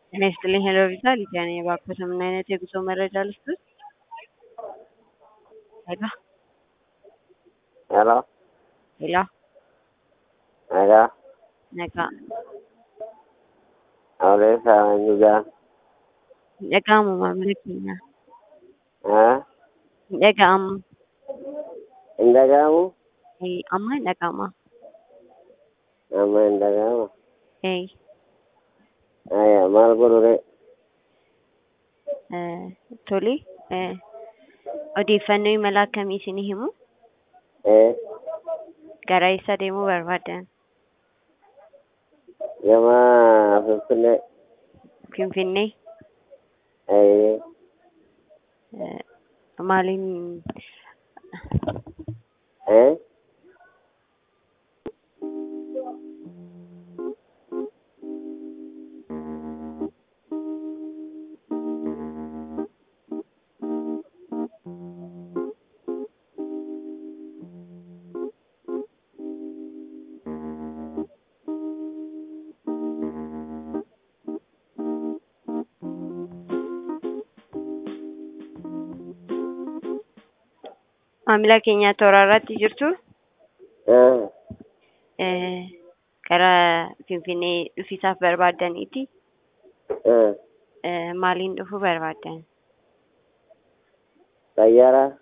ጤና ይስጥልኝ ሄሎ ቪዛ ሊዲያ ነኝ። እባክዎት ምን አይነት የጉዞ መረጃ ልስጥዎት? ሄሎ Hello, ሄሎ hello. ነጋ Odeessa Wanjugaa. dhaga'amu maamila keenya Haa? dhaga'amu Hin dhaga'amu? Eh, amma hin dhaga'ama Amma hin dhaga'amu. Eh, Aya, maal godhure? eh, tole eh, odeeffannoo imala akkamii isinii himu Eh, gara eessa deemuu barbaadan gama Finfinnee. finfinnee Eh, eh, maaliin eh? maamila keenya toora irratti jirtu Eh, eh, gara finfinnee dhufiisaaf barbaadaniiti eh. eh, maaliin dhufuu barbaadan Xayyaaraa?